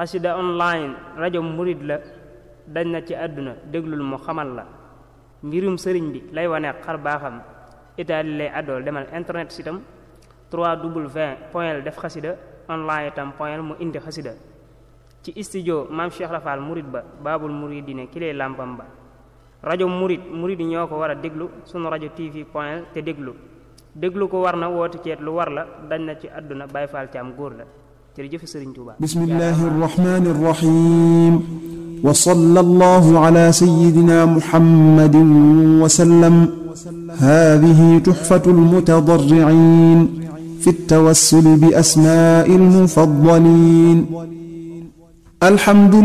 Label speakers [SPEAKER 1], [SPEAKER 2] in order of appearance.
[SPEAKER 1] xasida online rajo murit la dañ na ci àdduna déglul mu xamal la mbirum sëriñ bi lay wane xar baaxam itaali lay àddool demal internet sitam 3w point def xasida online itam point mu indi xasida ci studio maam Cheikh Rafal murit ba baabul muridine ki lay làmpam ba rajo murit murit yi ñoo ko war a déglu sunu rajo tv point te déglu déglu ko war na woote ceet lu war la dañ na ci àdduna Baay Faal ci am góor la jërëjëf Sëriñ Tuubaa
[SPEAKER 2] bismillahi arrahmani arrahim wa sallallahu ala sayyidina muhammadin wa sallam hadhihi tuhfatul mutadarri'in fi at-tawassul bi asma'il mufaddalin alhamdu